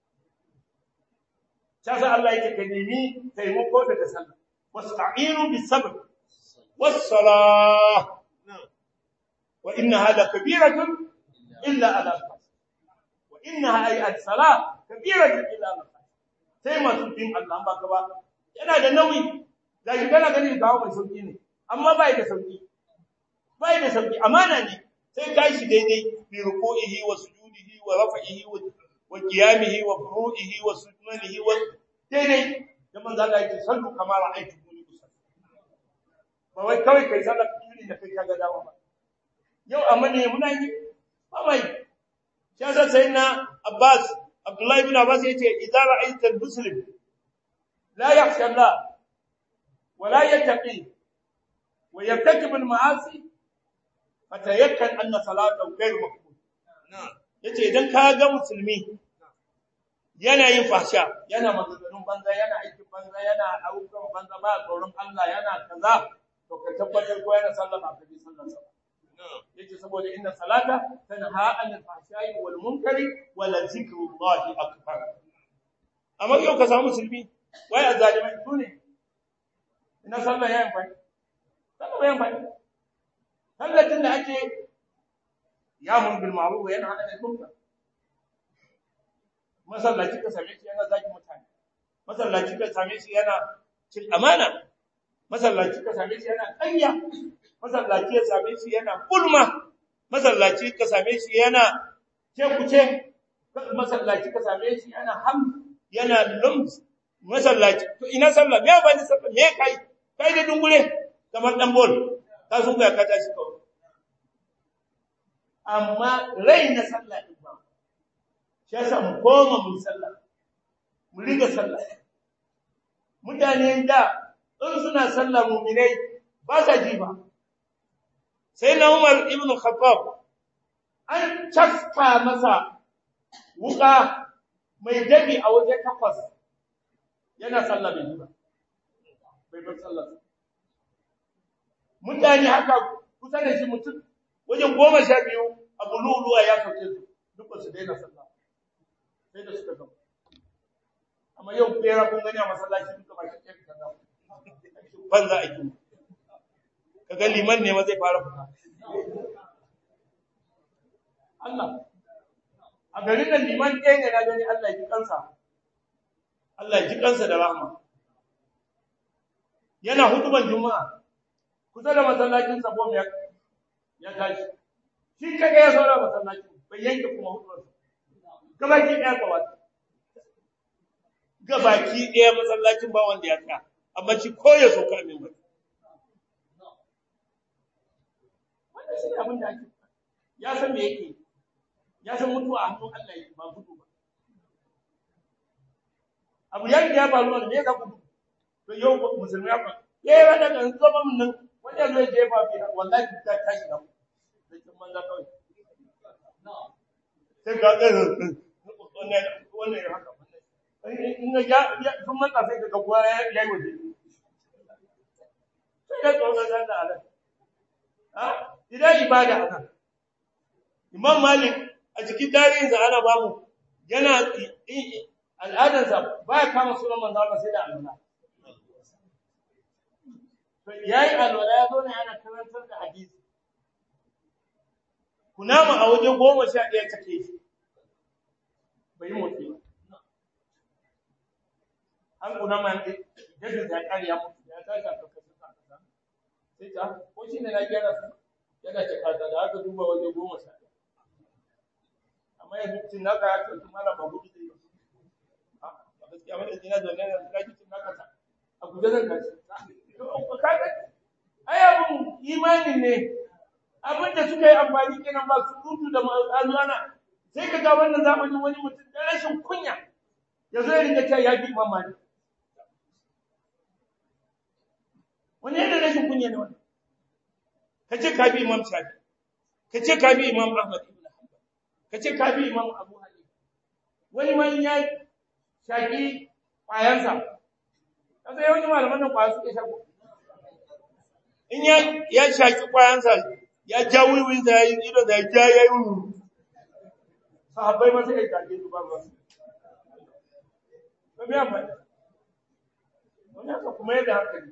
sai Allah yake ka nemi taimako daga sallah wasta'inu bis sabr was salah wa innaha la kabiratun illa ala wa innaha ay al salah kabiratun illa ala sai masu bin Allah ba ka ba yana da nauyi da kana ganin gawo mai sauki ne amma bai da sauki bai da sauki amana ne sai kai shi daidai bi ruku'ihi wa sujudihi wa raf'ihi wa qiyamihi wa furu'ihi wa sunanihi wa daidai da manzo Allah yake sallu kama ra'aytu muni usalli ba wai kawai kai sallar kiri da kai kaga dawo ba yau amma ne muna yi ba mai shi yasa sai na Abbas Abdullahi ibn Abbas yace idza ra'aita al-muslim la yakhsha Allah wa la yattaqi ويرتكب المعاصي فتيقن ان صلاته غير مقبول yace idan ka ga musulmi yana yin fahsha yana maganganun banza yana aikin banza yana ayyukan banza ba tsoron Allah yana kaza to ka tabbatar ko yana sallama ka bi sallar sa yace saboda inna salata tanha anil fahsha'i wal munkari wa la zikrullahi akbar amma yau ka samu musulmi wai azalimai sune ina sallah yayin fa Saka bayan faɗi. Tallacin da ake yamun bil ma'ruf wa yanha 'anil munkar. Masallaci ka same shi yana zaki mutane. Masallaci ka same shi yana cin amana. masallaci ka same shi yana ƙarya masallaci ya same shi yana gulma masallaci ka same shi yana cekuce masallaci ka same shi yana ham yana lums masallaci to ina sallah me ba ni sallah me kai kai da dungure kamar dan bol ka sun ga ka tashi kawai amma rai na sallah din ba shi yasa mu koma mu sallah mu riga sallah mutane da in suna sallah mu'minai ba sa ji ba sai na Umar ibn Khattab an cafka masa wuka mai dabi a waje takwas yana sallah bai ba bai bar sallah mutane haka kusa da shi mutum wajen goma sha biyu a bululuwa ya sauke su duk su daina sallah sai da suka gama amma yau bera kun gani a masallaci duka ba shi ke kaza banza ake kaga liman ne ma zai fara fita Allah a garin nan liman ɗaya ne na gani Allah ya ji kansa Allah ya ji kansa da rahma yana hutuban juma'a kusa da masallacin sa bom ya ya tashi shi kaga ya saura masallacin bai yanke kuma hutuban gabaki ɗaya kawai gabaki ɗaya masallacin ba wanda ya tsaya amma shi ko ya sauka min ba wannan shi ne abin da ake ya san me yake ya san mutuwa a hannun Allah yake ba gudu ba abu ya ya faru ne me ka gudu to yau musulmi ya fa eh wanda kan zama mun nan wanda zai je fa fi wallahi ta tashi da sai kin manza kawai sai ga ga wannan wannan ya haka in ga ya sun matsa sai ka ga ya yi waje sai ka tsoron da Allah ha idan ibada haka Imam Malik a cikin tarihinsa ana bamu yana al'adarsa ba ya kama sunan manzo Allah sai da alwala. To yayi alwala ya zo ne ana karantar da hadisi. Kunama a waje goma sha ɗaya take shi. Bai motsi ba. An kunama ne yadda ta ƙari ya mutu ya tashi a kakashin kakasa. Sai ta, ko shi ne na gyara su yana cikata da aka duba waje goma sha ɗaya. amma yanzu cin naka ya ce mala ba gudu zai yi a gaskiya wanda jina da wannan da kake cin naka ta a guje zan kaci kaga ai abun imani ne abin da suka yi amfani kenan ba su rutu da alwana sai ka ga wannan zamanin wani mutum da rashin kunya ya zo ya rinka cewa ya fi imam mali wani yadda rashin kunya ne wannan ka ce ka bi imam shafi ka ce ka bi imam ahmad ka ce ka bi imam abu hanifa wani man ya shaki kwayansa kasa yawanci malaman nan kwaya suke shako in ya ya shaki kwayansa ya ja wiwin da yayi ido da ja yayi wiwu sahabbai ma sai ka su ba ba ba me amfani wani haka kuma yadda hankali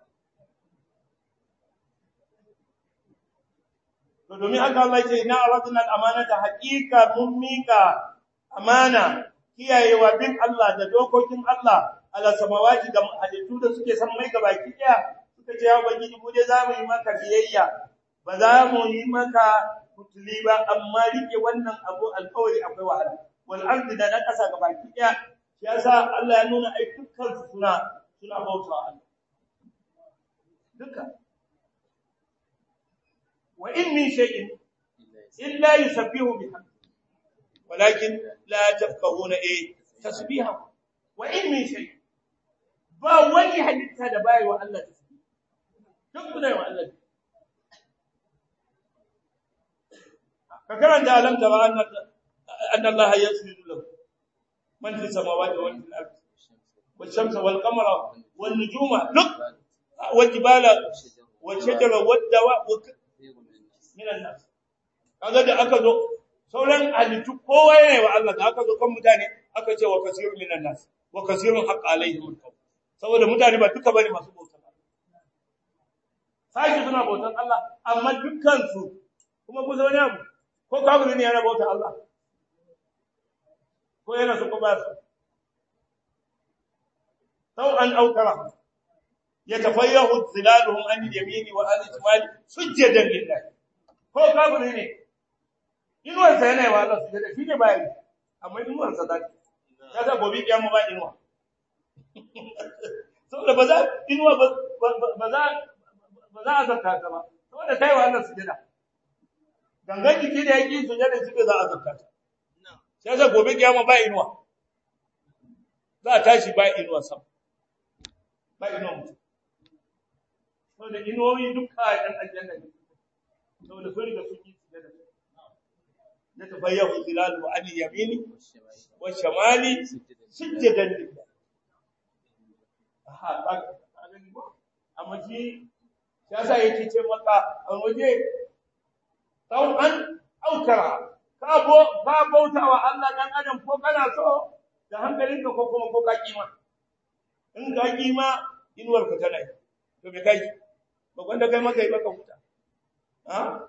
to domin haka Allah ya ce ina aradna al-amanata haqiqa mun mika amana kiyayewa bin Allah da dokokin Allah ala samawati ga halittu da suke san mai gabaki daya suka ce ya ubangiji mu dai zamu yi maka biyayya ba za mu yi maka kutuli ba amma rike wannan abu alƙawari akwai wahala wal ardi da na kasa gabaki daya shi yasa Allah ya nuna ai dukkan su suna suna bautawa Allah duka وإن من شيء إلا يسبح بحمده ولكن لا تفقهون إيه تسبيحه وإن من شيء ba wani halitta da bai wa Allah tasbih duk kuna wa Allah ka karanta alam tara anna anna Allah yasjudu lahu man fi samawati wal ardi wal shamsa wal qamara wan nujuma luk wal jibala wal shajara wad dawa minan nas kaga da aka zo sauran halittu kowa yana wa Allah da aka zo kan mutane aka ce wa kasirun minan nas wa kasirun haqq alaihim alqawl saboda mutane ba duka bane masu bautan Allah sai suna bautan Allah amma dukkan su kuma ku zo ne abu ko kafiri ne yana bautan Allah ko yana so ko ba su sau an aukara yatafayyahu zilaluhum an yamini wa an shimali sujjadan lillahi ko kafiri ne inuwar sa yana wa Allah sujjada shi ne bai amma inuwar sa da ya ga gobe kiyama ba inuwa saboda ba za inuwa ba ba za ba za a zakka ta ba saboda kai wa Allah sujjada gangan jiki da yake sujjada shi za a zakka ta sai ga gobe kiyama ba inuwa za a tashi ba inuwa sam ba inuwa mutum saboda inuwoyi duka ɗan aljanna ne saboda sun riga sun yi sujada na tabayyahu zilalu an yamini wa shamali sujjadan lillah aha ka gani ba amma shi ya sa yake ce maka a waje tau an aukara ka bo ka bauta wa Allah dan adam ko kana so da hankalinka ko kuma ko ka kima in ka kima inuwar ka tana yi to me kai ba wanda kai maka yi baka huta ha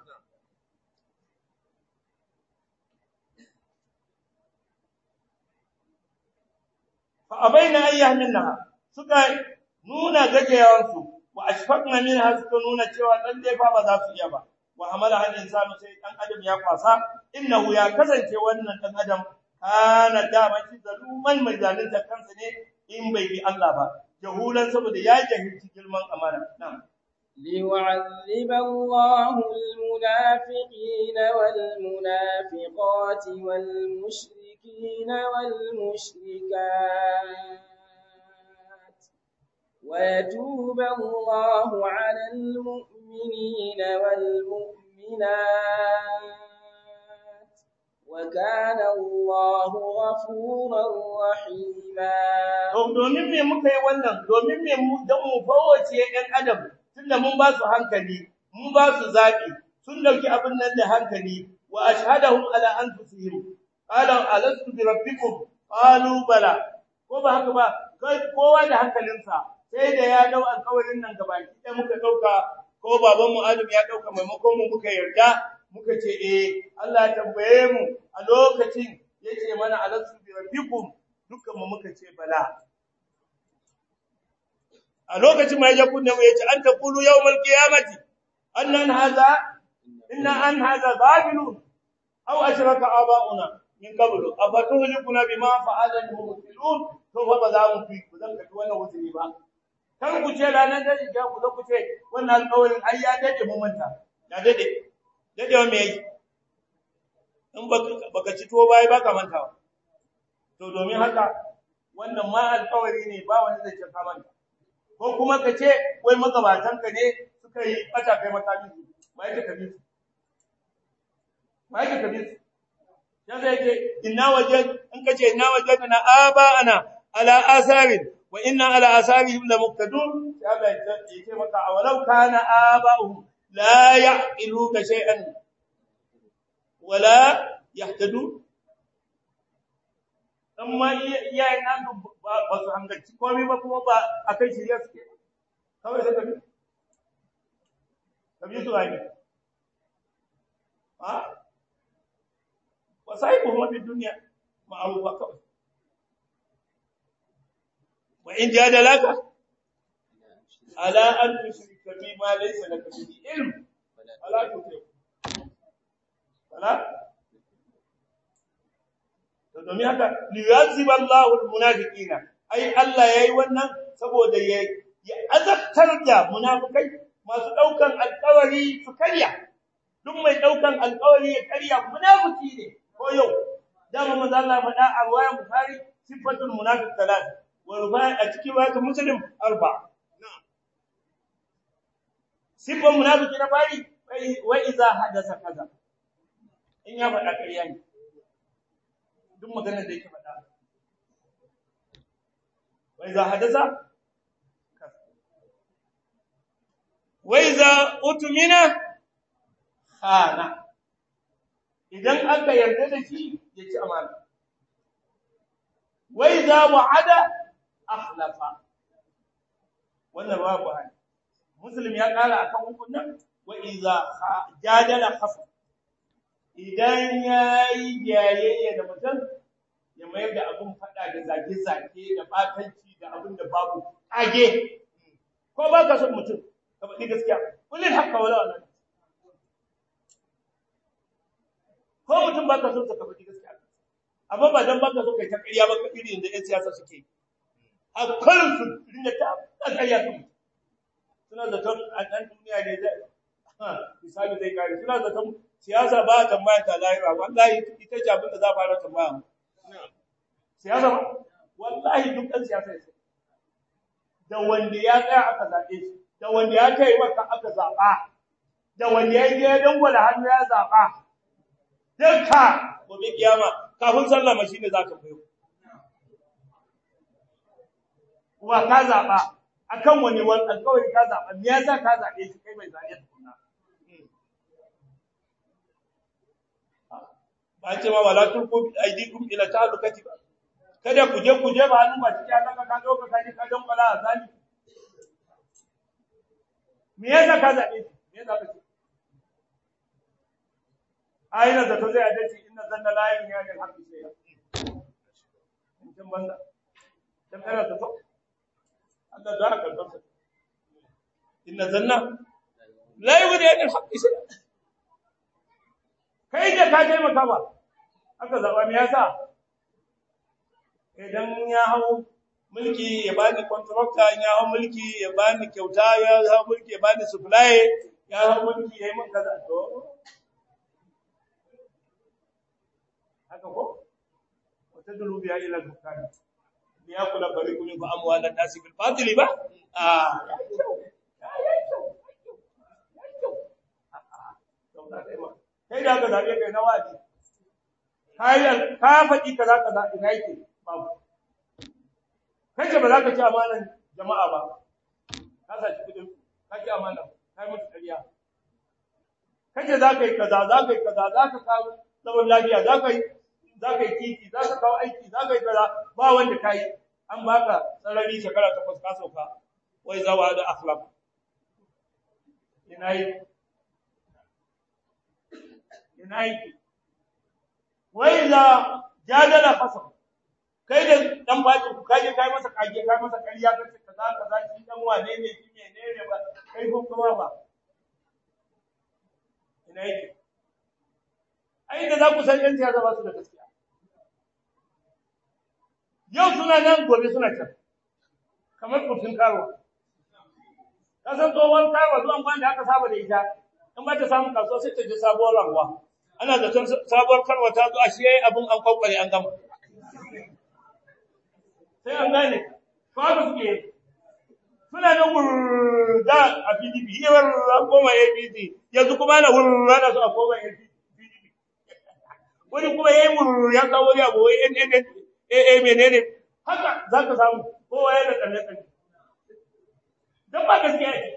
fa abaina an yahmilnaha suka nuna gajeyawan su wa ashfaqna minha suka nuna cewa dan dai fa ba za su iya ba wa hamala hal insanu sai dan adam ya kwasa innahu ya kasance wannan dan adam kana dama shi zaluman mai zalunta kansa ne in bai bi Allah ba jahulan saboda ya jahilci girman amana na'am ليعذب الله المنافقين والمنافقات والمشركين والمشركات ويتوب الله على المؤمنين والمؤمنات وكان الله غفورا رحيما domin me muka yi wannan domin me mu dan mu fawace ɗan adam tunda mun ba su hankali mun ba su zabi sun dauki abin nan da hankali wa ashhadahum ala anfusihim qala alastu bi rabbikum qalu bala ko ba haka ba kai kowa da hankalinsa sai da ya dau alƙawarin nan gabaki sai muka dauka ko baban mu Adam ya dauka maimakon mu muka yarda muka ce eh Allah ya tambaye mu a lokacin yace mana alastu bi rabbikum dukkan mu muka ce bala a lokacin mai ya kunne mu yace an taqulu yawmal qiyamati annan hadha inna an hadha zabilun aw ashraka aba'una min qablu afatuhlikuna bima fa'ala al-mubtilun to fa ba za mu fi ku zan kafi wannan wuzuri ba kan ku ce ranar da ya ku ku ce wannan alƙawarin ai ya dade mu manta ya dade dade wa me yi in baka ci to bai baka mantawa to domin haka wannan ma alƙawari ne ba wani zai ce ka manta ko kuma ka ce wai magabatan ka ne suka yi bata kai makamin su mai ka kabi su mai ka kabi su ya zai ce inna wajad in ka ce inna wajadna aba'ana ala asarin wa inna ala asarihim la muqtadun ya Allah ya ce maka awalau kana aba'uhum la ya'qiluna shay'an wala yahtadun amma iyayen nan ba su hangarci komai ba kuma ba a kai shirya suke kawai sai tafi tafi su rami ha wasai ko mafi duniya ma'arufa kawai wa in jadalaka ala an tushrika bi ma laysa laka bihi ilm ala tuti ala to domin haka liyazib Allahu almunafiqina ai Allah yayi wannan saboda ya ya azabtar da munafikai masu daukan alƙawari su karya duk mai daukan alƙawari ya karya munafiki ne ko yau dama manzo Allah faɗa a riwayar Bukhari sifatul munafiq talat wa rubai a cikin riwayar Muslim arba sifan munafiki na bari wa iza hadasa kaza in ya faɗa karya ne duk maganar da yake faɗa wai za hadasa wai za utumina khana idan aka yarda da shi ya ci amana wai za wa'ada akhlafa wannan babu hali muslim ya kara akan hukunan wa iza jadala khafa idan ya yi jayayya da mutum ya mayar da abin faɗa da zage-zage da batanci da abin da babu ƙage ko ba ka son mutum ka faɗi gaskiya kullum haka wala wala ko mutum ba ka son ka faɗi gaskiya amma ba dan ba ka so kai ta ƙarya ba ka irin da 'yan siyasa suke a kullum su rinda ta ƙarya su suna zaton a ɗan duniya ne zai misali zai kare suna zaton siyasa ba ta tambaya ta lahira wallahi ita ce abin da za a fara tambaya siyasa ba wallahi duk ɗan siyasa ya da wanda ya tsaya aka zaɓe shi da wanda ya kai maka aka zaɓa da wanda ya je dangwala hannu ya zaɓa dukka gobe kiyama kafin sallama shi ne za ka bayo wa ka zaɓa akan wani wani alƙawari ka zaɓa me yasa ka zaɓe shi kai mai zaɓe tukuna ba ce ma wala tulqu bi aydikum ila ta'alluqati ba kada ku je ku je ba hannu ba cikin Allah ka dauka ka ji ka don bala azali me yasa ka zabe me yasa ka ce aina da to zai adace inna zanna la ilaha illa Allah haqqi sai in banda dan kana ta to Allah da ka karɓa inna zanna la ilaha illa Allah haqqi sai kai da ka taimaka ba aka zaba me yasa idan ya hau mulki ya bani contractor ya hau mulki ya bani kyauta ya hau mulki ya bani supply ya hau mulki ya yi min kaza to haka ko wata dulubi ya ila dukkan ya kula bari kun ba amwalan nasi bil fadli ba ah kai da ka zabe kai na waji kayan ka faɗi kaza kaza ina yake babu kace ba za ka ci amanan jama'a ba ka sa shi kudin ka ci amana kai mutu ƙarya kace za ka yi kaza za ka yi kaza za ka kawo zaman lafiya za ka yi za ka yi titi za ka kawo aiki za ka yi kaza ba wanda ka yi an baka sarari shekara takwas ka sauka wai zawa da akhlaq ina yi ina yi wai la jadala fasal kai da dan baki ku kaje kai masa kage kai masa ƙarya kace kaza kaza shi dan wane ne shi menene ba kai ko kuma ba ina yake ai da za ku san yan siyasa ba su da gaskiya yau suna nan gobe suna can kamar kufin karo ka san tsohon karo zuwan kwan da aka saba da ita in ba ta samu kasuwa sai ta je sabuwar ranguwa ana zaton sabuwar karwa ta zo a shi yayi abun an kwakware an gama sai an gane ko haka suke suna nan wurda a PDP yawar an koma APC yanzu kuma na wurda da su a koma PDP wani kuma yayi wurda ya kawo ya bo wai NN AA menene haka za ka samu kowa yana tsalle tsalle dan ba gaskiya ne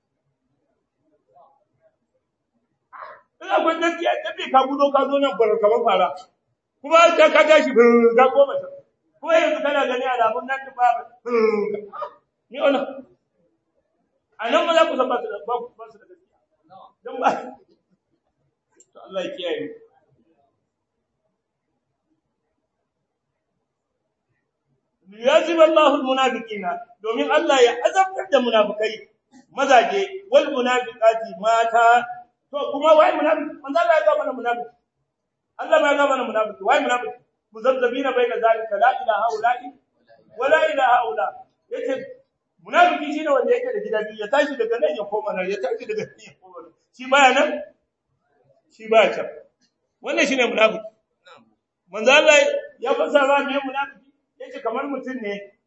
in akwai gaskiya da bai ka gudo ka zo nan bar kamar fara kuma ka ka tashi ga goma ta ko yanzu kana gani alamun nan da babu ni ona anan ma za ku san ba su da ba su da gaskiya dan ba to Allah ya kiyaye liyazim Allahu almunafiqina domin Allah ya azabtar da munafikai mazaje wal munafiqati mata to kuma wai munafiki manzo Allah ya ga mana munafiki Allah ma ya ga mana munafiki wai munafiki muzabbina baina zalika la ilaha illa wala ilaha illa yace munafiki shine wanda yake da gidaje ya tashi daga nan ya koma nan ya tashi daga nan ya koma nan shi baya nan shi baya can wannan shine munafiki manzo Allah ya fasara me munafiki yace kamar mutum ne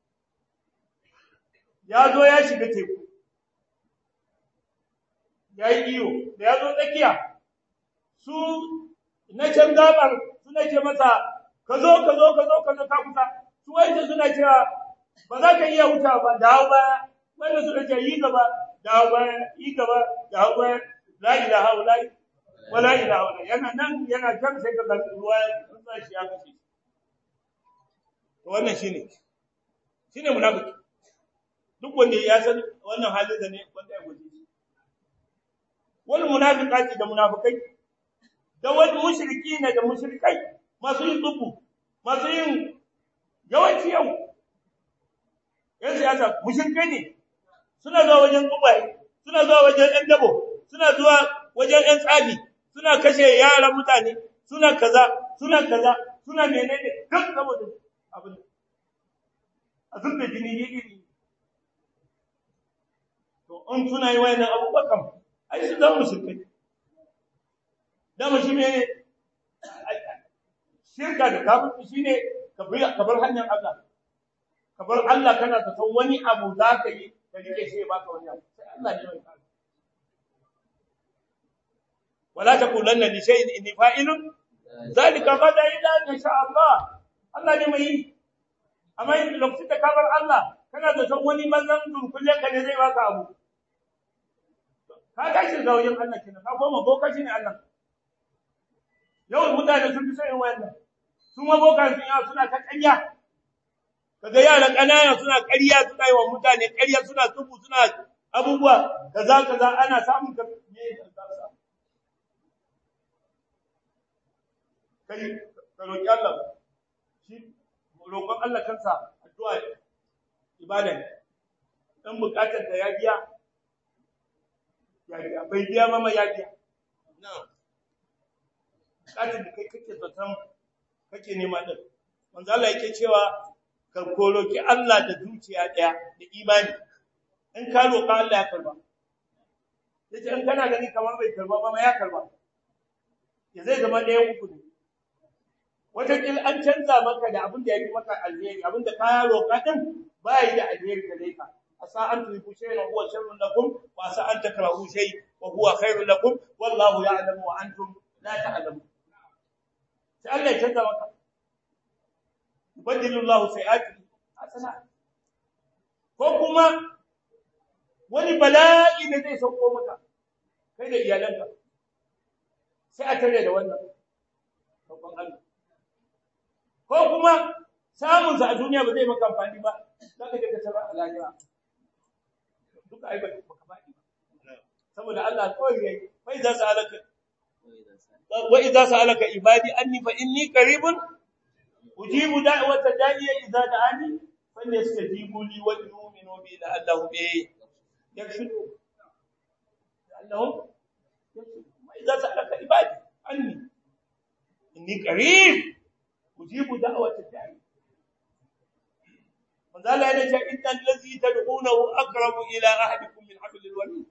ya zo ya shiga teku ya yi iyo da ya zo tsakiya su na can gabar suna ce masa ka zo ka zo ka zo ka zo ka kusa su wanda suna cewa ba za ka iya wuta ba dawo ba wanda suna ce yi gaba dawo ba yi gaba dawo ba la ilaha illa wala ilaha illa yana nan yana can sai ka ga ruwa sun sa shi ya kace to wannan shine shine munafiki duk wanda ya san wannan halin da ne wanda ya guje shi wal munafiqati da munafikai da wal mushrikina da mushrikai masu yin dubu masu yin yawanci yau yan siyasa mushrikai ne suna zuwa wajen gubaye suna zuwa wajen ɗan dabo suna zuwa wajen ɗan tsafi suna kashe yaran mutane suna kaza suna kaza suna menene duk saboda abin a zubda jini ne iri to in suna yi wayannan abubuwa kam ai su zama musulmai dama shi ne shirka da kafirci shine ka bar hanyar Allah ka bar Allah kana ta san wani abu za ka yi da rike shi ba ka wani abu sai Allah ne mai kare wala taqulanna li shay'in inni fa'ilun zalika qada illa in sha Allah Allah ne mai yi amma lokacin da ka bar Allah kana da san wani manzan durkulle ka ne zai baka abu ka tashi ga wajen Allah kenan ka koma boka shi ne Allah yawan mutane sun fi sayin wayannan su ma boka sun yawa suna ta ƙarya kaga yara ƙanana suna ƙarya suna yi wa mutane ƙarya suna tubu suna abubuwa kaza kaza ana samun ka me kai ka roki Allah shi roƙon Allah kansa addu'a ibada ne dan bukatar da ya biya ya biya bai biya mama ya biya na'am bukatar da kai kake zaton kake nema din manzo Allah yake cewa ka koroki Allah da zuciya daya da imani in ka roƙa Allah ya karba yace in kana gani kamar bai karba ba ma ya karba ya zai zama ɗayan uku ne wata kil an canza maka da abin da yake maka alheri abin da ka roƙa din ba yi da alheri gare ka asa an tuhibu shay'an huwa sharrun lakum wa asa an takrahu shay wa huwa khairun lakum wallahu ya'lamu wa antum la ta'lamun sai Allah ya canza maka yubaddilullahu sayi'ati hasana ko kuma wani bala'i da zai sauko maka kai da iyalanka sai a tare da wannan babban Allah ko kuma samun sa a duniya ba zai maka amfani ba zaka je ka tsara a lahira duka ai ba ka faɗi ba saboda Allah kawai yayi fa idza sa'alaka wa idza sa'alaka ibadi anni fa inni qaribun ujibu da'wata da'iya idza da'ani falyastajibu li wa yu'minu bi la'allahum yakshudu la'allahum wa idza sa'alaka ibadi anni inni qarib ujibu da'wata da'i manzala yana ce innal ladzi tad'unahu aqrabu ila ahadikum min hablil warid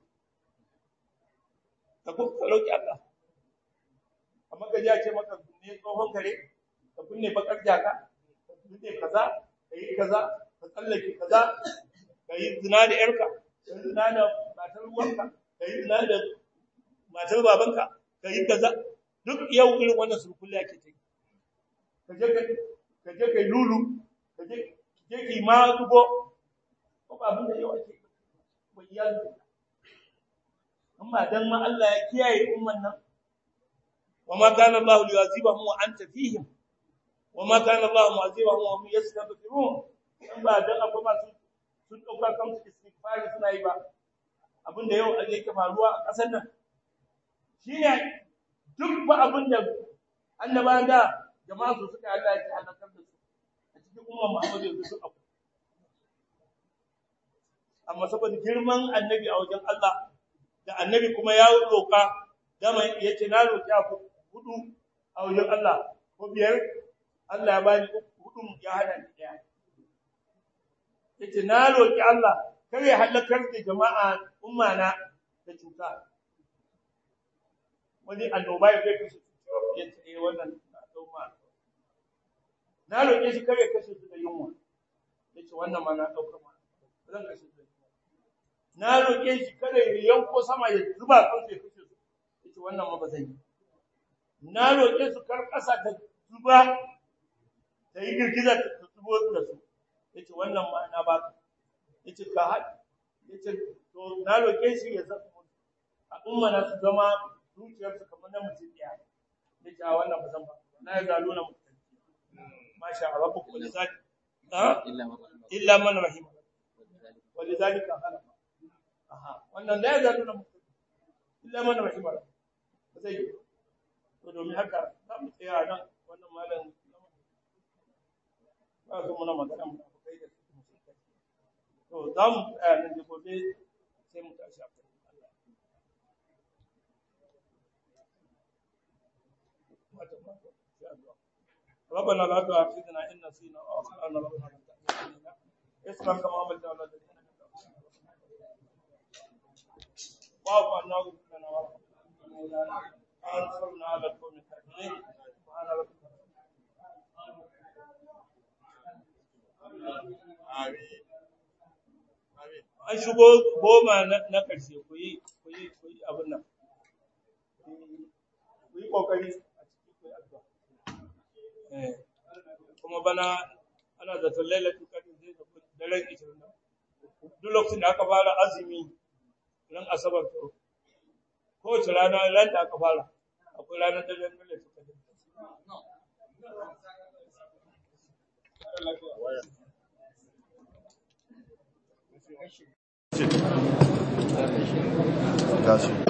ka ku roki Allah amma ka ji a ce maka ne tsohon kare ka kunne bakar jaka ka kunne kaza kai kaza ka tsallake kaza kai zina da yarka kai zina da matar ruwanka kai zina da matar babanka kai kaza duk yau irin wannan sulkulli ake ta ka je ka je kai lulu ka je je ki ma dubo ko ba abin da yau ake ba iyali amma dan ma Allah ya kiyaye umman nan وما كان الله ليعذبهم وانت فيهم وما كان الله معذبهم وهم يستغفرون in ba dan akwai masu sun dauka kansu istighfari suna yi ba abin da yau yake faruwa a ƙasar nan shine duk ba abin da annabawan da jama'a su suka Allah ya halakar da su a cikin umma Muhammad yanzu su abu amma saboda girman annabi a wajen Allah da annabi kuma ya roka dama yace na roki ku hudu a wajen Allah ko biyar Allah ya bani hudun ya hada ni daya yace na roki Allah kar ya halakar da jama'a umma na da cuta wani annoba ya kai kashe yace eh wannan umma na roke shi kar ya kashe su da yunwa yace wannan ma na dauka ma zan kashe su na roke shi kar ya yanko sama ya zuba kansu ya kashe su yace wannan ma ba zan yi na roƙe su kar ƙasa ta zuba ta yi girgiza ta zubo da su yace wannan ma na ba ka yace ka haɗi yace to na roƙe shi ya zama a umma na su zama zuciyar su kamar na mutum ɗaya yace a wannan ba zan ba na ya zalo na mutum masha Allah rabbu kulli zati illa man rahim wa lidhalika khalaq aha wannan la ya zalo na mutum illa man rahim ba zai yi to domin haka za mu tsaya nan wannan malam ba su muna magana mu kai da su to za mu tsaya nan da gobe sai mu tashi a kan Allah ربنا لا تؤاخذنا إن نسينا أو أخطأنا ربنا لا تؤاخذنا اسمع كما عملت على الذين من قبلنا واعف عنا واغفر لنا وارحمنا وانصرنا على القوم الكافرين سبحان ربك an shigo goma na ƙarshe ku yi ku yi ku yi abin nan ku yi ƙoƙari a ciki ku yi addu'a eh kuma bana ana da lailatul qadr zai da daren 20 duk lokacin da aka fara azumi ran asabar to kowace rana ran da aka fara akwai ranar da zai dole su kaje Gracias.